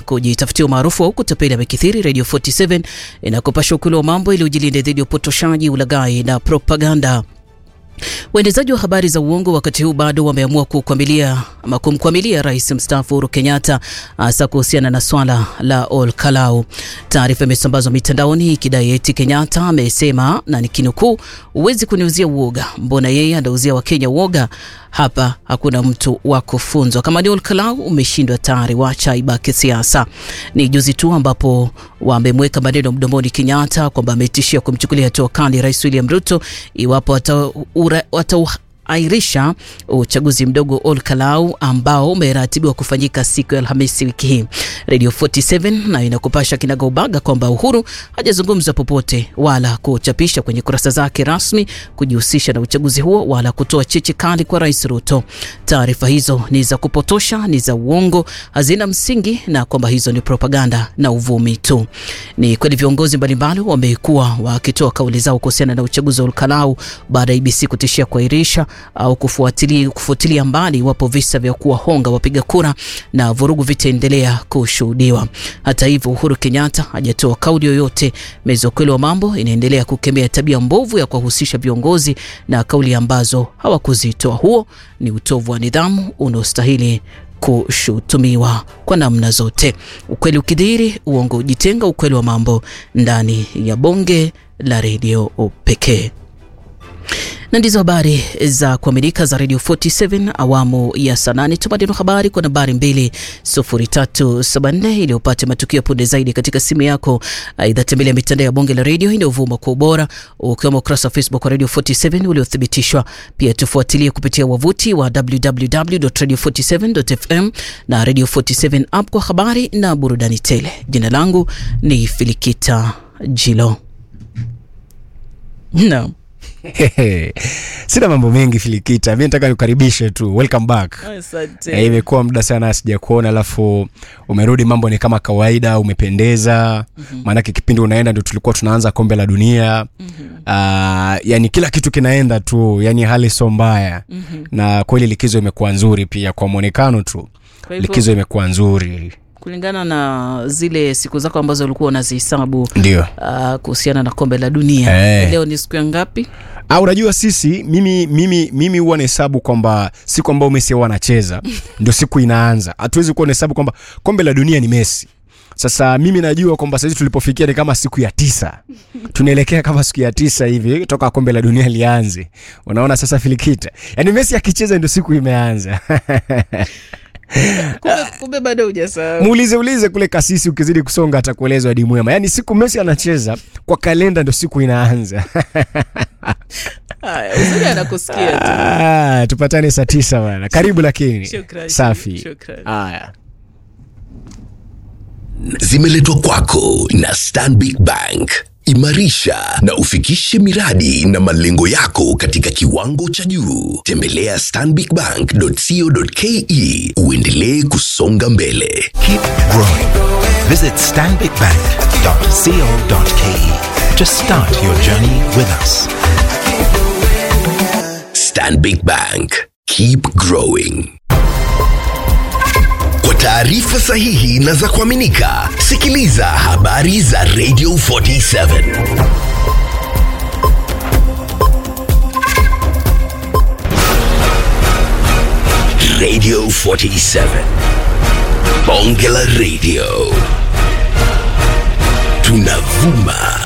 kujitafutia umaarufu wa kutapeli amekithiri. Radio 47 inakupasha ukweli wa mambo ili ujilinde dhidi ya upotoshaji, ulaghai na propaganda. Waendezaji wa habari za uongo wakati huu bado wameamua kukwamilia ama kumkwamilia rais mstaafu Uhuru Kenyatta, hasa kuhusiana na swala la Ol Kalou. Taarifa imesambazwa mitandaoni ikidai eti Kenyatta amesema, na nikinukuu, huwezi kuniuzia uoga, mbona yeye anauzia Wakenya uoga? Hapa hakuna mtu wa kufunzwa. Kama ni Ol Kalou umeshindwa tayari, wacha ibaki siasa. Ni juzi tu ambapo wamemweka maneno mdomoni Kenyatta kwamba ametishia kumchukulia hatua kali Rais William Ruto iwapo watauairisha uchaguzi mdogo Ol Kalou ambao umeratibiwa kufanyika siku ya Alhamisi wiki hii. Radio 47 nayo inakupasha kinagaubaga kwamba Uhuru hajazungumza popote wala kuchapisha kwenye kurasa zake rasmi kujihusisha na uchaguzi huo wala kutoa cheche kali kwa Rais Ruto. Taarifa hizo ni za kupotosha, ni za uongo, hazina msingi na kwamba hizo ni propaganda na uvumi tu. Ni kweli viongozi mbalimbali wamekuwa wakitoa kauli zao kuhusiana na uchaguzi wa Ol Kalou baada ya IBC kutishia kuahirisha au kufuatilia, kufuatilia mbali iwapo visa vya kuwahonga wapiga kura na vurugu vitaendelea kushuhudiwa. Hata hivyo, Uhuru Kenyatta hajatoa kauli yoyote. Meza ya ukweli wa mambo inaendelea kukemea tabia mbovu ya kuwahusisha viongozi na kauli ambazo hawakuzitoa. Huo ni utovu wa nidhamu unaostahili kushutumiwa kwa namna zote. Ukweli ukidhihiri, uongo ujitenga. Ukweli wa mambo ndani ya bonge la redio pekee na ndizo habari za kuaminika za Radio 47 awamu ya saa nane. Tumadino habari kwa nambari 20374 ili upate matukio punde zaidi katika simu yako. Aidha, tembelea mitandao ya bonge la redio inayovuma kwa ubora, ukiwemo ukurasa wa Facebook wa Radio 47 uliothibitishwa. Pia tufuatilie kupitia wavuti wa www.radio47.fm na Radio 47 app kwa habari na burudani tele. Jina langu ni Filikita Jilo. Naam. Sina mambo mengi Filikita, mi nataka nikukaribishe tu, welcome back. Asante. Eh, imekuwa muda sana sijakuona, alafu umerudi, mambo ni kama kawaida, umependeza. Maanake kipindi unaenda ndio tulikuwa tunaanza kombe la dunia. Ah, yani kila kitu kinaenda tu, yani hali sio mbaya, na kweli likizo imekuwa nzuri pia kwa mwonekano tu, Kwa hivyo- likizo imekuwa nzuri, kulingana na zile siku zako ambazo ulikuwa unazihesabu ndio. uh, kuhusiana na kombe la dunia Eh. leo ni siku ya ngapi? Ah, unajua sisi mimi mimi mimi huwa nahesabu kwamba siku ambayo Messi huwa anacheza ndio siku inaanza. Hatuwezi kuwa nahesabu kwamba kombe la dunia ni Messi. Sasa mimi najua kwamba sasa tulipofikia ni kama siku ya tisa, tunaelekea kama siku ya tisa hivi toka kombe la dunia lianze. Unaona sasa Filikita, yaani Messi akicheza ndio siku imeanza. Kumbe, kumbe bado hujasahau. Muulize ulize kule kasisi, ukizidi kusonga atakueleza hadi mwema. Yaani siku Messi anacheza kwa kalenda ndio siku inaanza. Haya, uzuri anakusikia tu. Ah, tupatane saa tisa bana. Karibu lakini. Shukrani, Safi. shukrani. Haya. zimeletwa kwako na Stanbic Bank. Imarisha na ufikishe miradi na malengo yako katika kiwango cha juu. Tembelea stanbicbank.co.ke uendelee kusonga mbele. Keep growing. Visit stanbicbank.co.ke to start your journey with us. Stanbic Bank. Keep growing. Kwa taarifa sahihi na za kuaminika, sikiliza habari za Radio 47. Radio 47. Bonge la Radio. Tunavuma